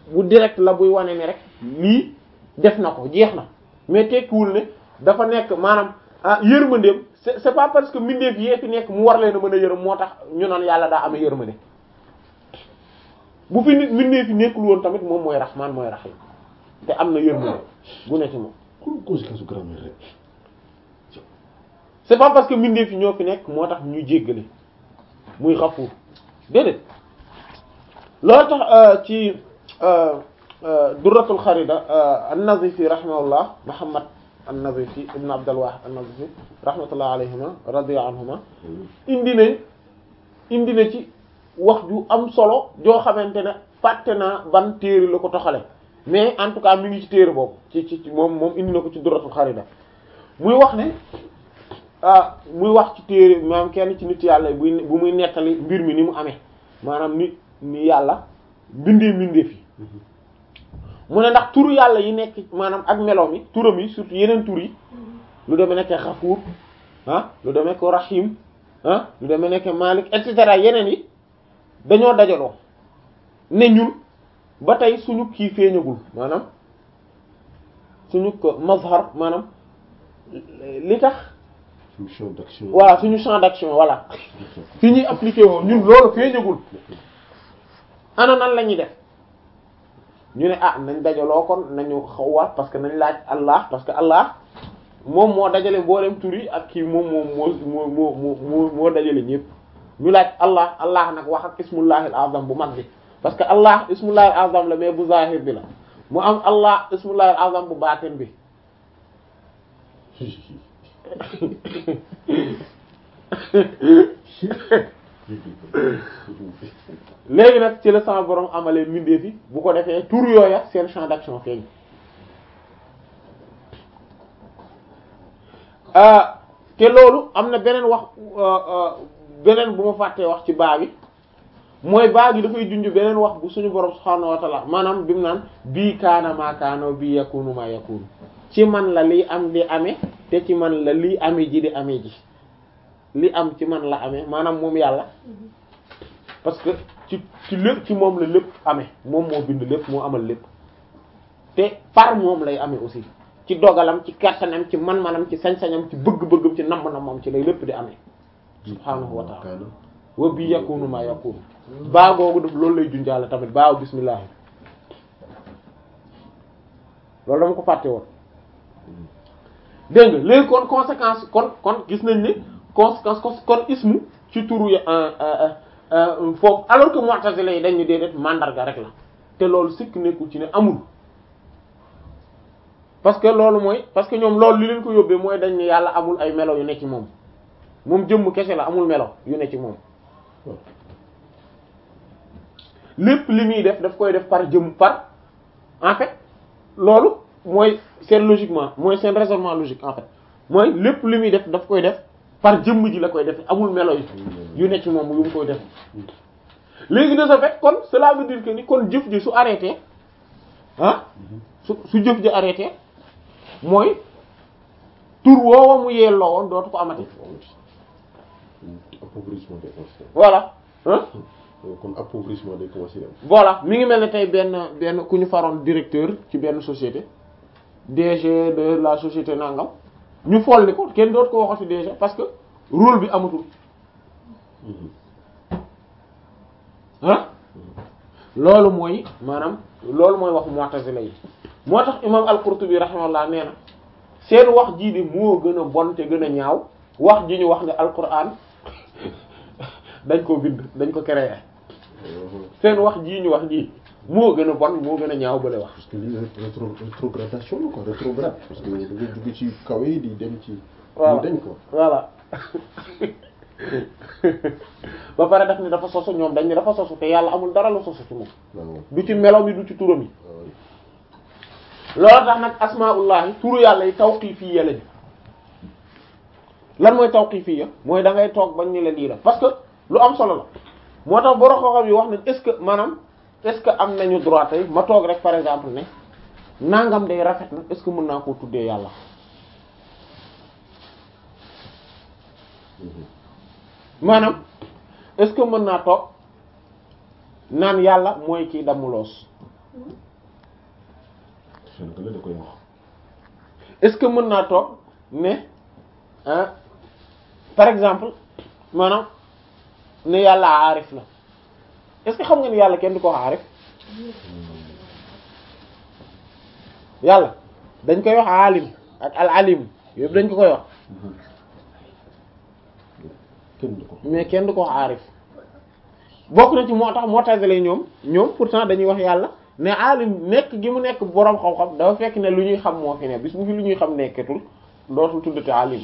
bu direct la buy wane ni rek lii def na ko jeex na mais tekkiwul ne dafa nekk maanaam ah yërmandeem c'est c'est pas parce que mbindeef yee fi nekk mu war leen a mën a yërëm moo tax ñu naan yàlla daa amee yërmande bu fi nit mbindeef yi nekkul woon tamit moom mooy rahman mooy rahim te am na yërmande gu ne ci moom kon conséquence su grammaire rek c'est pas parce que mbindeef yi ñoo fi nekk moo tax ñu jéggale muy xafuur déedéet loolu tax ci durratul xarida an-Nazifi rahimahullah Muhammad an-Nazifi ibn Abdul Wahid an-Nazifi rahmatullah alayhima radiya anhuma indi nañ indi na ci wax ju am solo joo xamante ne fàtte naa ban téere la ko toxale mais en tout cas mi ngi ci téere boobu ci ci moom moom indi na ko ci durratul xarida muy wax ne ah muy wax ci téere maanaam kenn ci nit yàlla buy bu muy nettali mbir mi ni mu amee maanaam ni ni yàlla bindee mbindee fi mu ne ndax turu yàlla yi nekk maanaam ak meloom yi turam yi surtout yeneen tur yi lu demee nekk xafuur ah lu demee nekk rahim ah lu demee nekk malik et cetera yeneen yi dañoo dajaloo ne ñun ba tey suñu kii feeñagul maanaam suñu ko mazhar maanaam li tax suñu champ d'action voilà suñu champ d'action voilà fi ñuy appliqué woo ñun loolu feeñagul ana nan la ñuy def ñu ne ah nañ dajaloo kon nañu xawwaat parce que nañ laaj Allah parce que Allah moom moo dajale mboolem tur yi ak kii moom moom moo moo moo moo moo dajale ñëpp ñu laaj Allah Allah nag wax ak ismullahil azam bu mag bi parce que Allah ismullahil azam la mais bu zahir bi la mu am Allah ismullahil azam bu baatin bi léegi nag ci la sama borom amalee mbindeef yi bu ko defee tur yooya seen champ d'action feeñ te loolu am na beneen wax beneen bu ma fàttee wax ci baa bi mooy baa gi dafay junj beneen wax bu suñu borom subhaanahu wa ta'ala maanaam bi mu naan bii kaana maa kaana bii yakunu maa yakunu ci man la liy am di amee te ci man la liy amee ji di amee ji li am ci man la amee maanaam moom yàlla parce que ci ci lépp ci moom la lépp amee moom moo bind lépp moo amal lépp te par moom lay amee aussi ci dogalam ci kattanam ci man-manam ci sañ-sañam ci bëgg-bëggam ci namm-nammam ci lay lépp di amee subhaanahu wa ta'ala wa bi yakunu ma yakunu baa googu def loolu lay junjaale tamit baaw bismillah loolu dama ko fàtte woon dégg nga léegi kon conséquence kon kon gis nañ ne conséquence kon ismu ci turu foofu alors que mu'tazila yi dañu déedéet mandarga rek la te loolu sikk nekkul ci ne amul parce que loolu mooy parce que ñoom loolu li leen ko yóbbee mooy dañ ne yàlla amul ay melo yu ne ci moom moom jëmm kese la amul melo yu ne ci moom lépp li muy def daf koy def par jëmm par en fait loolu mooy seen logiquement mooy seen raisonnement logique en fait mooy lépp li muy def daf koy def par jëmm ji la koy def amul melo yi yu ne ci moom yu mu koy def léegi de ce fait kon cela veut dire que ni kon jëf ji su arrêté ah su su jëf ji arrêté mooy tur woowa mu yelloo woon dootu ko amati appauvrissement des consciences voilà ah kon appauvrissement des consciences voilà mi ngi mel ne tey benn benn ku ñu faroon directeur ci benn société DG de la société nangam ñu folli ko kenn dootu ko waxati DG parce que rôle bi amatul ah loolu mooy maanaam loolu mooy wax mu'tazila yi moo tax imam al-Qurtubi rahimahullah nee na seen wax jii de moo gën a bon te gën a ñaaw wax ji ñu wax ne alquran dañ ko bind dañ ko créer seen wax jii ñu wax jii moo gën a bon moo gën a ñaaw bale wax parce que lii rétro rétrogradation la quoi rétrograde parce que da nga jóge ci kaw yi di dem ci voilà ñu dañ ko voilà ba pare daf ni dafa sosu ñoom dañ ni dafa sosu te yàlla amul dara la sosu ci moom waaw du ci melo yi du ci turam yi waaw loolu tax nag asmaullahi turu yàlla yi tawqifiyya lañu lan mooy tawqifiyya mooy da ngay toog bañ ni la lii la parce que lu am solo la moo tax borom xam-xam yi wax nañ est-ce que maanaam est-ce que am nañu droit tey ma toog rek par exemple ne nangam day rafet na est-ce que mën naa koo tuddee yàlla maanaam est-ce que mën naa toog naan yàlla mooy kii damuloos Sénégalais da koy wax. est-ce que mën naa toog ne ah par exemple maanaam ne yàlla aarif la est-ce que xam nga ni yàlla kenn du ko wax aarif yàlla dañ koy wax alim ak al alim yëpp dañ ko koy wax kenn du ko. mais kenn du ko wax aarif bokk na ci moo tax moo tagale ñoom ñoom pourtant dañuy wax yàlla ne alim nekk gi mu nekk boroom xam-xam dafa fekk ne lu ñuy xam moo fi ne bis bu fi lu ñuy xam nekketul dootul tuddati alim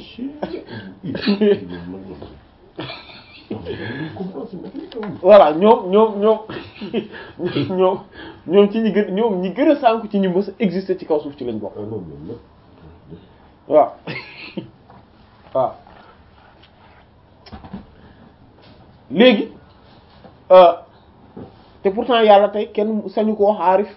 voilà ñoom ñoom ñoom ñoom ñoom ci ñi gën ñoom ñi gën a sànku ci ñi mës a exister ci kaw suuf ci lañ bokk waaw waaw léegi euh, te pourtant yàlla tey kenn sañu ko wax aarif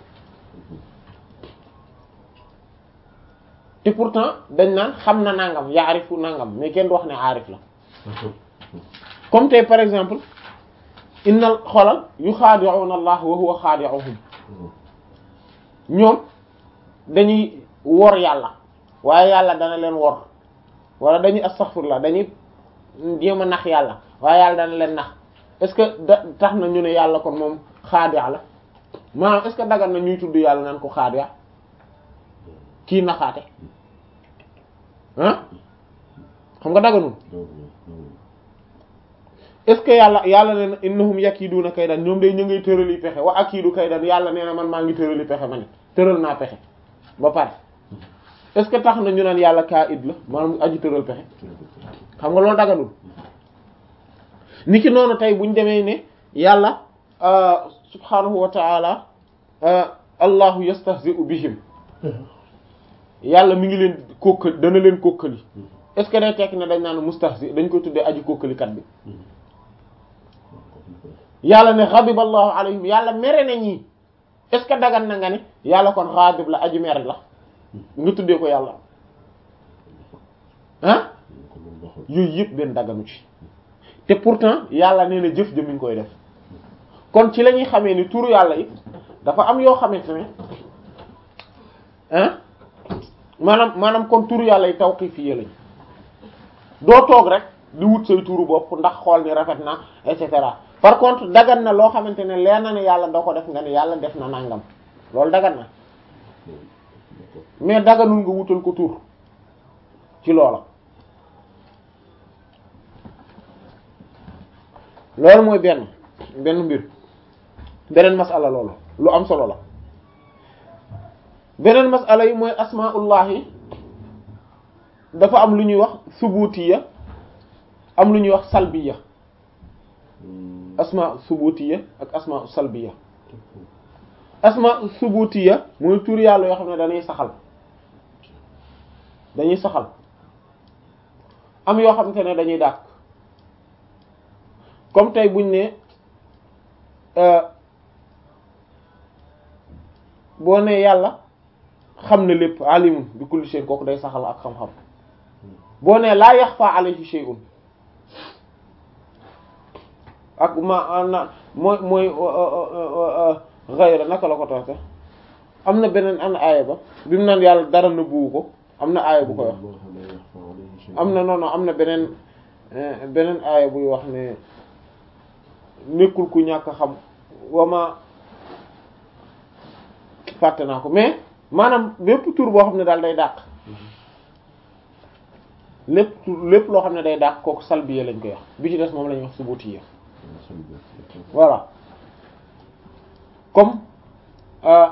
te pourtant dañ naan xam na nangam yaarifu nangam mais kenn du wax ne aarif la comme tey par exemple innal xolal yu xaadi'una allah wa huwa xaadi'uhum ñoom dañuy wor yàlla waaye yàlla dana leen wor wala dañuy astaghfirullah dañuy jéem a nax yàlla waaye yàlla dana leen nax est-ce que da tax na ñu ne yàlla kon moom xaadi' la maanaam est-ce que dagan na ñuy tudd yàlla naan ko xaadi' kii naxaate ah xam nga daganul est-ce que yàlla yàlla nee na innahum yakiduna kaydan ñoom day ñu ngay tërali pexe wa akidu kaydan yàlla nee na man maa ngi tërali pexe ma ne tëral naa pexe ba pare est-ce que tax na ñu naan yàlla kaa id la maanaam aji tëral pexe xam nga loolu daganul ni ki noonu tey buñ demee ne yàlla subhanahu wa ta'ala allahu yastahzi'u bihim yàlla mi ngi leen kokkali dana leen kokkali est-ce que day tekk ne dañ naan mustahzi dañ koy tuddee aji kokkalikat bi yàlla ne ghadiba allahu alayhim yàlla mere na ñii est-ce que dagan na nga ne yàlla kon ghadib la aji mere la nga tuddee ko yàlla ah yooyu yëpp benn daganu ci te pourtant yàlla nee na jëf jëmiñ ngi koy def kon ci la ñuy xamee ni turu yàlla yi dafa am yoo xamante ne ah maanaam maanaam kon turu yàlla yi tawqifi lañ doo toog rek di wut say turu bopp ndax xool ni rafet na et cetera par contre dagan na loo xamante ne leer na ne yàlla doo ko def nga ne yàlla def na nangam loolu dagan na mais daganul nga wutal ko tur ci loola loolu mooy benn benn mbir beneen masala loolu lu am solo la beneen masala yi mooy asmaullahi dafa am lu ñuy wax subutiya am lu ñuy wax salbiya asma subutiya ak asma salbiya asma subutiya mooy tur yàlla yoo xam ne dañuy saxal dañuy saxal am yoo xamante ne dañuy dàq comme tey buñ ne boo ne yàlla xam na lépp alimun bi kulli shay kooku day saxal ak xam-xam boo ne laa yaxfa alayhi shay'un ak ma na mooy mooy ghayra naka la ko tax am na beneen an aaya ba bi mu naan yàlla dara na buubu ko am na aaya bu koy wax am na non non am na beneen beneen aaya buy wax ne nekkul ku ñàkk xam wama fàtte naa ko mais maanaam lépp tur boo xam ne daal day dàq lépp tur lépp loo xam ne day dàq kooku salbiya lañ koy wax bi ci des moom la ñuy wax subutiya voilà comme euh,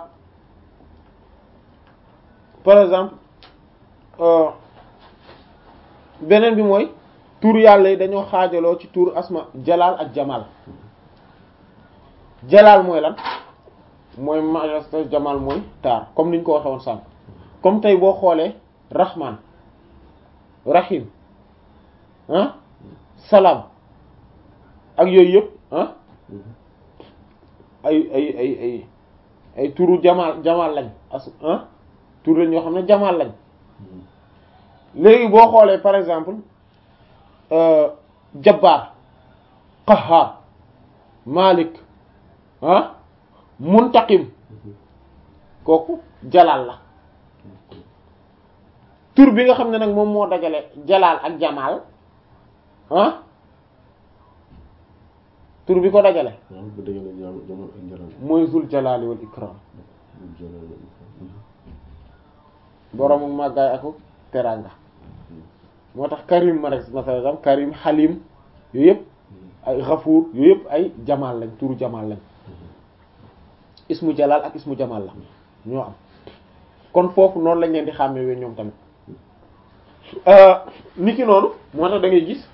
par exemple beneen bi mooy tur yàlla yi dañoo xaajaloo ci tur asma jalaal ak jamal jalaal mooy lan mooy majesté jamal mooy taar comme niñ ko waxee woon sànq comme tey boo xoolee rahman rahim ah salaam ak yooyu yëpp ah ay ay ay ay ay turu jamal jamal lañ as ah tur lañ yoo xam ne jamal lañ léegi boo xoolee par exemple jabbaar qahhar malik ah muntaqim kooku jalaal la tur bi nga xam ne nag moom moo dajale jalaal ak jamaal ah tur bi ko dajale waaw bu dëgg la jam jamono ak njaram mooy zul jalaali wal ikram boroomu màggaay aku teranga moo tax karim ma rek masalan karim xalim yooyu yëpp ay xafuur yooyu yëpp ay jamaal lañ turu jamaal lañ ismu jalaal ak ismu jamaal la ñoo am kon foofu noonu lañ leen di xàmmee ñoom tamit niki noonu moo tax da ngay gis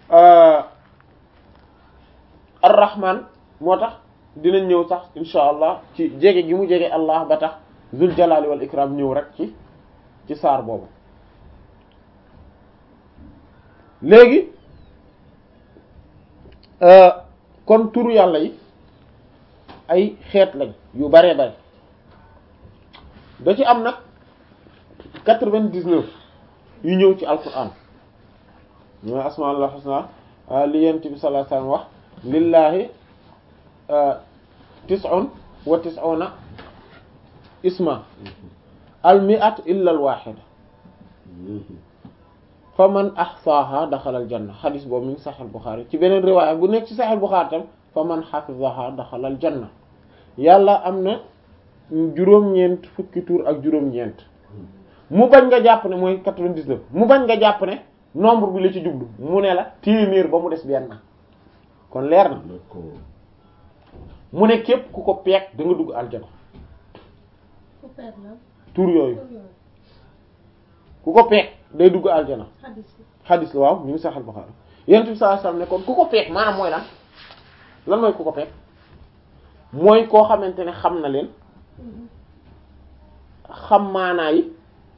ar-rahman moo tax dinañ ñëw sax insha allah ci jege gi mu jege allah ba tax zul jalali wal ikram ñëw rek ci ci saar boobu léegi kon turu yàlla yi ay xeet lañ yu bare bare da ci am nag quatre-vingt-dix-neuf yu ñëw ci alquran ñooy asmaul husna li yent bi sallallahu alayhi wasallam wax lillahi tis'un wa tis'una isma al mi'at illa al wahida fa man ahsaha daxala al janna xadis boobu mi ngi Sahih Bukhari ci beneen riwaaya bu nekk ci Sahih Bukhari tam fa man hafizaha daxala al janna yàlla am na juróom-ñeent fukki tur ak juróom-ñeent mu bañ nga jàpp ne mooy 99 mu bañ nga jàpp ne nombre bi la ci jublu mu ne la téeméer ba mu des benn kon leer na mu ne képp ku ko peek da nga dugg aljana tur yooyu ku ko peek day dugg aljana xadis la waaw ñu ngi saxal Buxaari yonent bi sallallahu alayhi wasallam ne kon ku ko peek maanaam mooy lan lan mooy ku ko peek mooy koo xamante ne xam na leen xam maanaa yi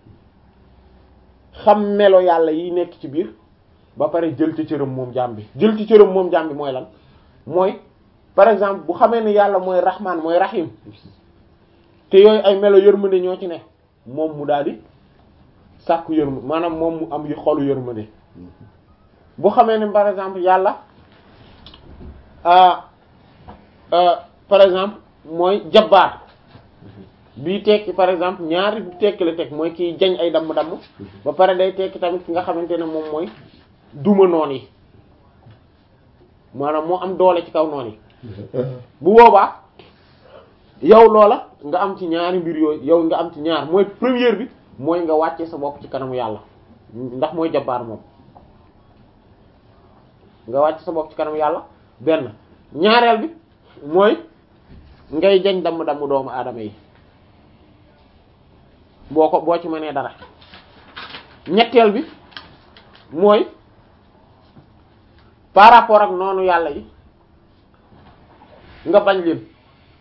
xam melo yàlla yi nekk ci biir ba pare jël ci cëram moom jaam bi jël ci cëram moom jaam bi mooy lan mooy par exemple bu xamee ne yàlla mooy rahman mooy rahim te yooyu ay melo yërmande ñoo ci ne moom mu daal di sàkku yërmande maanaam moom mu am yu xolu yërmande bu xamee ne par exemple yàlla par exemple mooy jabbaar bii tekki par exemple ñaari tekki la teg mooy kiy jañ ay damm-damm ba pare day tekki tamit ki nga xamante ne moom mooy duma noon yi maanaam moo am doole ci kaw noon yi bu boobaa yow loola nga am ci ñaari mbir yooyu yow nga am ci ñaar mooy première bi mooy nga wàcce sa bopp ci kanamu yàlla ndax mooy jabbaar moom nga wàcce sa bopp ci kanamu yàlla benn ñaareel bi mooy ngay jañ damm-damm doomu aadama yi boo ko boo ci mënee dara ñetteel bi mooy par rapport ak noonu yàlla yi nga bañ leen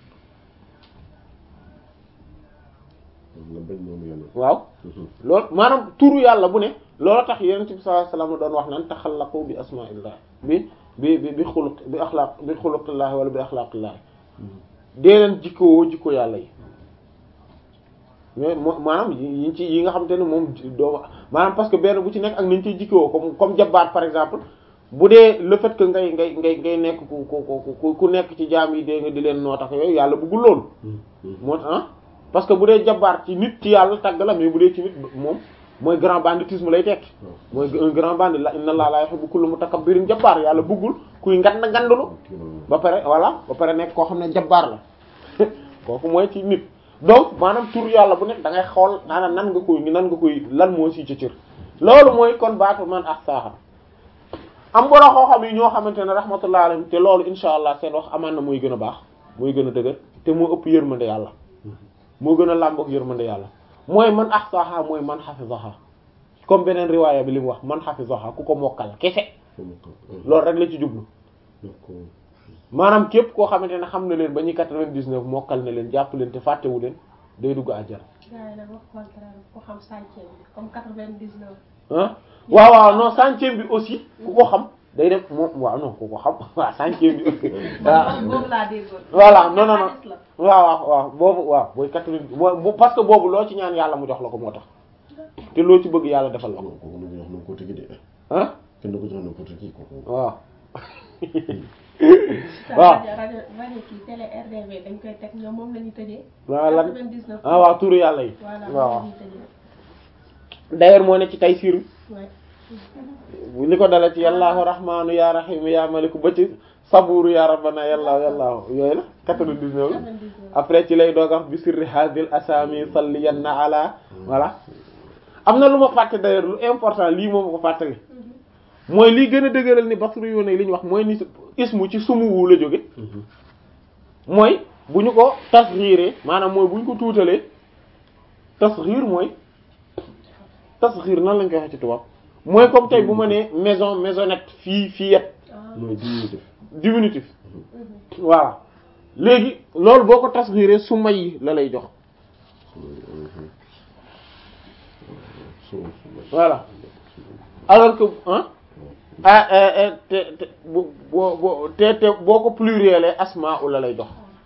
nga bañ noonu yàlla waaw loolu maanaam turu yàlla bu ne loolu tax yonent bi sallallahu alayhi wasallam doon wax naan taxallaqu bi asma'illah bi bi bi bi xuluq bi axlaaq bi xuluqillah wala bi axlaaqillah dee leen jikkoo jikko yàlla yi mais moo maanaam yi ci yi nga xamante ne moom doo maanaam parce que benn bu ci nekk ak nañ ciy jikkoo comme comme jabbaat par exemple bu dee le fait que ngay ngay ngay ngay nekk ku ku ku ku nekk ci jaam yi dee nga di leen noo tax yooyu yàlla bëggul loolu moo tax parce que bu dee jabbaat ci nit ci yàlla tagg la mais bu dee ci nit moom mooy grand banditisme lay tekki mooy un grand bandit la inna allaha la yuhibbu kulla mutakabbirin jabbaar yàlla bëggul kuy ngand ngandulu ba pare voilà ba pare nekk koo xam ne jabbaar la kooku mooy ci nit donc maanaam tur yàlla bu nekk da ngay xool maanaam nan nga koy nan nga koy lan moo si ca cër loolu mooy kon baatu man ak saaxa am boro xoo xam yi ñoo xamante ne rahmatullah alayhim te loolu insha allah seen wax amaan na mooy gën a baax mooy gën a dëgër te moo ëpp yërmande yàlla moo gën a làmbook yërmande yàlla mooy man ahsaha mooy man hafizaha comme beneen riwaaya bi li mu wax man hafizaha ku ko mokkal kese loolu rek la ci jublu maanaam képp koo xamante ne xam na leen ba ñuy quatre-vingt-dix-neuf mokkal na leen jàpp leen te fàttewu leen day dugg àjjana gaa yi nag wax contraire ku xam centième bi comme quatre-vingt-dix-neuf ah waaw waaw non centième bi aussi ku ko xam day def moom waaw non ku ko xam waaw centième bi aussi man boobu laa déggoon voilà non non non xadis la waaw waaw waaw boobu waaw booy quatre-vingt boo parce que boobu loo ci ñaan yàlla mu jox la ko moo tax te loo ci bëgg yàlla defal la ko kooku nu ko jox n'importe qui de ah kenn du ko jox n'importe qui kooku waaw waaw rajo rajo rajo kii télé RDV dañ koy teg ñoom moom la ñu tëjee. waaw lan 99. ah waaw turu yàlla yi voilà waaw moom la ñuy tëjee. d'ailleurs moo ne ci tay siir Ouais. li ko dala ci yallaahu rahmaanu ya rahimu ya maliku ba ci saburu ya rabbana yallaahu yallaahu yooyu la 99 la 99. après ci lay doog a wax bi sirri hadil asami salliyanna ala voilà am na lu ma fàtte d'ailleurs lu important lii moom ma ko fàttali mooy lii gën a dëgëral ni basru yu ne li ñu wax mooy ni ismu ci sumuwu la jóge mooy bu ñu ko tasxiiree maanaam mooy bu ñu ko tuutalee tasxiir mooy tasxiir nan lañ koy waxee ci tubaab mooy comme tey bu ma nee maison maisonnette fii fillette Ah. mooy diminutif diminutif Mhm. voilà léegi loolu boo ko tasxiiree su may la lay jox voilà alors que ah ah eh, eh, te te bu boo boo te te boo ko pluriel asma u la lay jox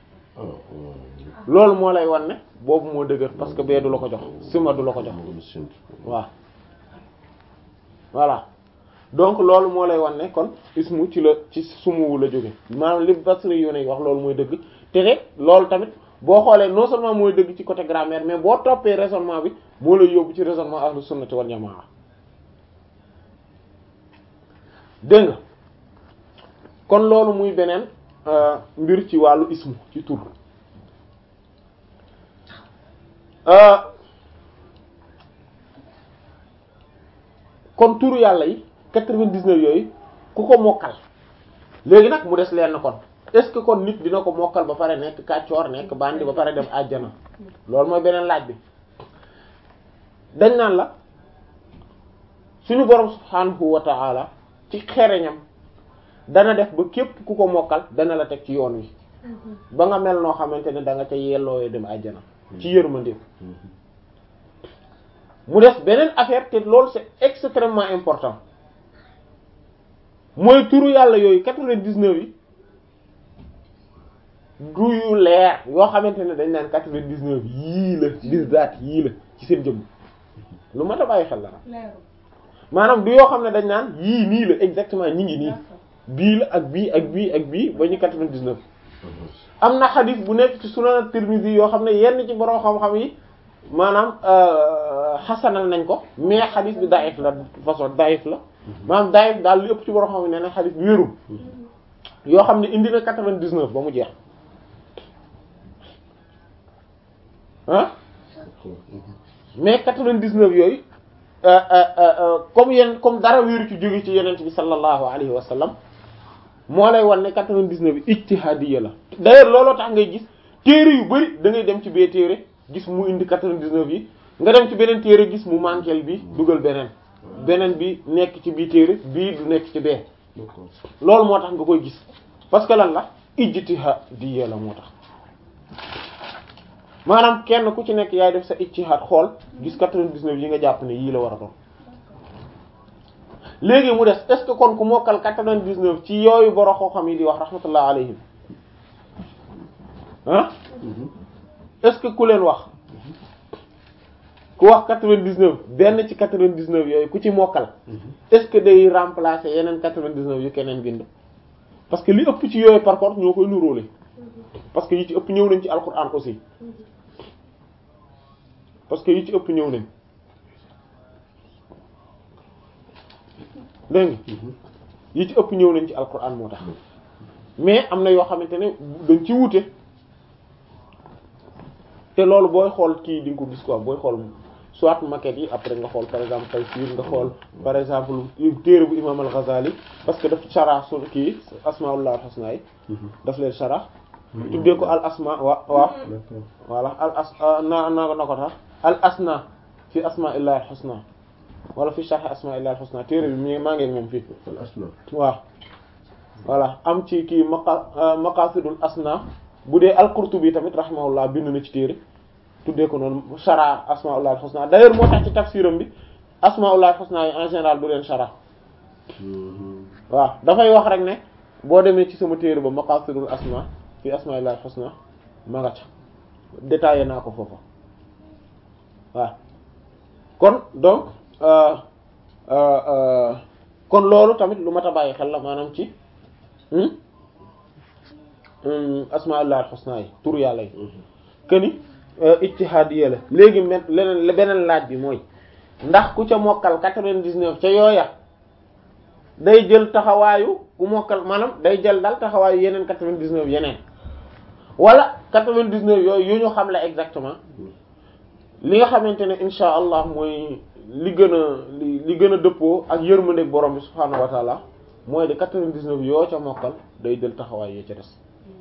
loolu moo lay wan ne boobu moo dëgër parce que bee du la ko jox sima du la ko jox waaw voilà donc loolu moo lay wan ne kon ismu ci la ci sumuwu la jóge maanaam li Basri yu ne wax loolu mooy dëgg te te loolu tamit boo xoolee non seulement mooy dëgg ci côté grammaire mais boo toppee raisonnement bi moo lay yóbbu ci raisonnement ahlu sunnati wal jamaa dégg nga kon loolu muy beneen euh, mbir ci wàllu ismu ci tur euh, kon turu yàlla yi 99 yooyu ku ko mokkal léegi nag mu des leen kon est-ce que kon nit dina ko mokkal ba pare nekk kàccoor nekk bandi ba pare dem àjjana loolu mooy beneen laaj bi dañ naan la suñu borom subhanahu wa ta'ala ci xereñam dana def ba képp ku ko mokkal dana la teg ci yoon wi Mhm. ba nga mel noo xamante ne da nga ca yellooyee dem àjjana ci yërmandeem mu des beneen affaire te loolu c'est extrêmement important mooy turu yàlla yooyu quatre-vingt-dix-neuf yi du yu leer yoo xamante ne dañ naan quatre-vingt-dix-neuf yii la bizaat yii la ci seen jëmm lu mat a bàyyi xel la nag leeru. maanaam du yoo xam ne dañ naan yii nii la exactement ñi ngi nii D'accord. bii la ak bii ak bii ak bii ba ñu quatre-vingt-dix-neuf am na xadis bu nekk ci sunan Tirmidhi yoo xam ne yenn ci borom xam-xam yi maanaam xasanal nañ ko mais xadis bi daif la de façon daif la maanaam daif daal li ëpp ci borom xam ne ne xadis bi wérul yoo xam ne indi na quatre-vingt-dix-neuf ba mu jeex ah mais quatre-vingt-dix-neuf yooyu euh, euh, euh, comme yenn comme dara wéeru ci jóge ci yenent bi sallallahu alayhi wa sallam moo lay wan ne quatre-vingt-dix-neuf yi ijtihadiyya la d'ailleurs looloo tax ngay gis téere yu bari da ngay dem ci bee téere gis mu indi quatre-vingt-dix-neuf yi nga dem ci beneen téere gis mu manqueel bi dugal beneen beneen bi nekk ci bii téere bii du nekk ci bee d'accord loolu moo tax nga koy gis parce que lan la ijtihadiyya la moo tax maanaam kenn ku ci nekk yaay def sa ijtihad xool gis quatre-vingt-dix-neuf yi nga jàpp ne yii la war a doon léegi mu des est-ce que kon ku mokkal quatre-vingt-dix-neuf ci yooyu boro xoo xam yi di wax rahmatullah alayhim ah est-ce que ku leen wax ku wax quatre-vingt-dix-neuf benn ci quatre-vingt-dix-neuf yooyu ku ci mokkal est-ce que day remplacer yeneen quatre-vingt-dix-neuf yu keneen bind parce que li ëpp ci yooyu par contre ñoo koy nuróole parce que yi ci ëpp ñëw nañ ci alquran aussi parce que yi ci ëpp ñëw nañ dégg nga yi ci ëpp ñëw nañ ci alquran moo tax mais am na yoo xamante ne dañ ci wute te loolu booy xool kii di nga ko gis quoi booy xool soit maquette yi après nga xool par exemple Tayssîr nga xool par exemple téere bu imam al-Ghazali parce que daf shara su kii asmaullah al-husna yi daf leen shara tuddee ko al asma wa waaw d'accord voilà al as na na na ko tax al asna fi asma'illahi al-husna wala fi sharh asma'illahi al-husna téere bi mi maa ngi ak moom fii al asna waaw voilà am ci kii maqa maqasidul asna bu dee al-Qurtubi tamit rahimahullah bind na ci téere tuddee ko noonu shara asmaullah al-husna d'ailleurs moo tax ci tafsiram bi asmaullah al-husna yi en général du leen shara waaw dafay wax rek ne boo demee ci sama téere ba maqasidul asma fi asmaillah al-husna ma nga ca détaillé naa ko foofa waaw kon donc euh, euh, euh, kon loolu tamit lu mat a bàyyi xel la maanaam ci hmm? asmaullah al-husna yi tur yàlla yi këni ijtihaadiya la léegi men leneen beneen laaj bi mooy ndax ku ca mokkal quatre-vingt-dix-neuf ca yooya day jël taxawaayu ku mokkal maanaam day jël daal taxawaayu yeneen quatre-vingt-dix-neuf yeneen wala quatre-vingt-dix-neuf yooyu yu ñu xam la exactement li nga xamante ne insha allah mooy li gën a li li gën a dëppoo ak yërmandeeg borom bi subhaanahu wa taala mooy de quatre-vingt-dix-neuf yoo ca mokkal day jël taxawaay yoo ca des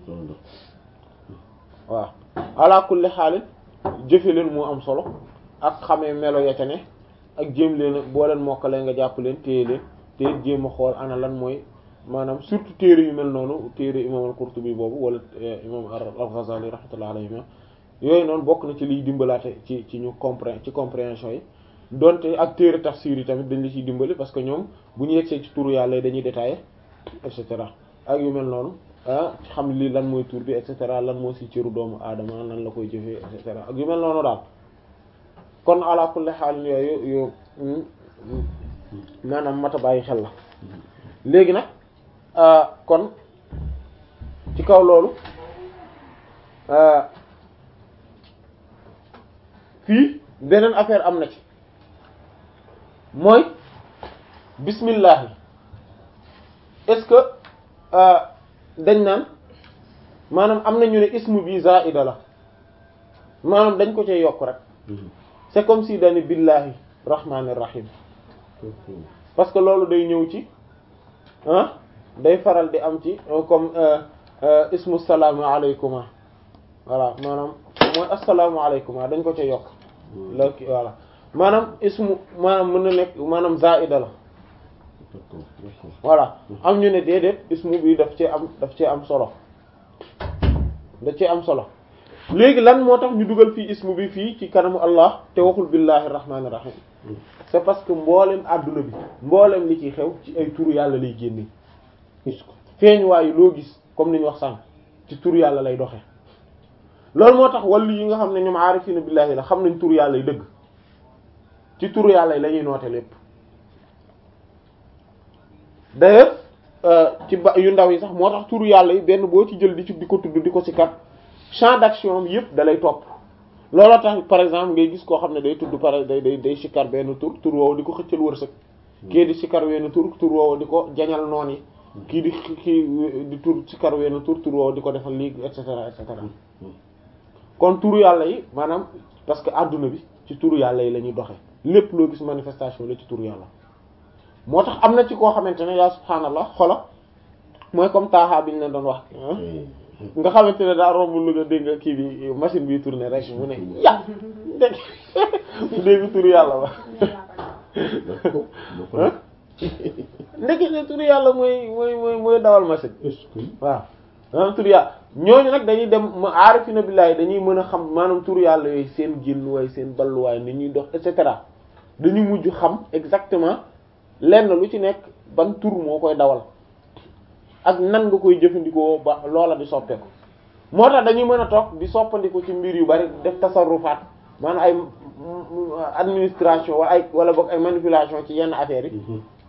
waaw ala kulli xaalin jëfe leen moo am solo ak xamee melo ya ca ne ak jéem leen boo leen mokkalee nga jàpp leen téye leen te jéem a xool ana lan mooy maanaam surtout téere yu mel noonu téere imam al-Qurtubi boobu wala imam al-Ghazali rahmatullah alayhi yooyu noonu bokk na ci liy dimbalaate ci ci ñu compré ci compréhension yi donte ak téere tafsir yi tamit dañ la ciy dimbali parce que ñoom bu ñu yegsee ci turu yàlla yi dañuy détaillé et cetera ak yu mel noonu ah xam li lan mooy tur bi et cetera lan moo ci cëru doomu aadama nan la koy jëfee et cetera ak yu mel noonu daal kon ala kulli xaal yooyu yu maanaam mata bàyyi xel la léegi nag kon ci kaw loolu fii beneen affaire am na ci mooy bismillah est-ce que dañ naan maanaam am na ñu ne ismu bi zaida la maanaam dañ ko cee yokk rek c'est comme si dani billahi rahmanir rahim parce que loolu day ñëw ci ah day faral di am ci comme ismu salaamu alaykuma voilà maanaam mooy assalaamu alaykuma dañ ko ca yokk la voilà maanaam ismu maanaam mën na nekk maanaam zaida la voilà am ñu ne déedéet ismu bi daf cee am daf cee am solo daf cee am solo léegi lan moo tax ñu dugal fii ismu bi fii ci kanamu Allah te waxul billahi rahmaani rahim c'est parce que mboolem adduna bi mboolem li ci xew ci ay turu yàlla lay génne feeñ waayu loo gis comme ni ñu wax sànq ci turu yàlla lay doxe loolu moo tax wàllu yi nga xam ne ñoom aarifina billahi la xam nañ turu yàlla yi dëgg ci turu yàlla yi la ñuy noote lépp d'ailleurs ci ba yu ndaw yi sax moo tax turu yàlla yi benn boo ci jël di ci di ko tudd di ko ci kat champ d'action bi yëpp da lay topp looloo tax par exemple ngay gis koo xam ne day tudd pare day day day sikkar benn tur tur woowu di ko xëccal wërsëg kii di sikkar wenn tur tur woowu di ko jañal noon yi kii di kii di tur sikkar wenn tur tur woowu di ko defal lii et cetera et cetera kon turu yàlla yi maanaam parce que adduna bi ci turu yàlla yi la ñuy doxe lépp loo gis manifestation la ci turu yàlla moo tax am na ci koo xamante ne yaa subhaanallah xola mooy comme taaxaa bi ñu leen doon wax nga xamante ne daa romb lu nga dégg nga kii bi machine bi tourner rek mu ne ya dégg mu dégg turu yàlla ba ndekki ne turu yàlla mooy mooy mooy mooy dawal machine waaw maanaam turu yàlla ñooñu nag dañuy dem ma aarifina billahi dañuy mën a xam maanaam turu yàlla yooyu seen génnuwaay seen balluwaay ni ñuy dox et cetera dañuy mujj xam exactement lenn lu ci nekk ban tur moo koy dawal ak nan nga koy jëfandikoo ba loola di soppeeku moo tax dañuy mën a toog di soppandiku ci mbir yu bari def tasarrufaat maanaam ay administration wala ay wala boog ay manipulation ci yenn affaires yi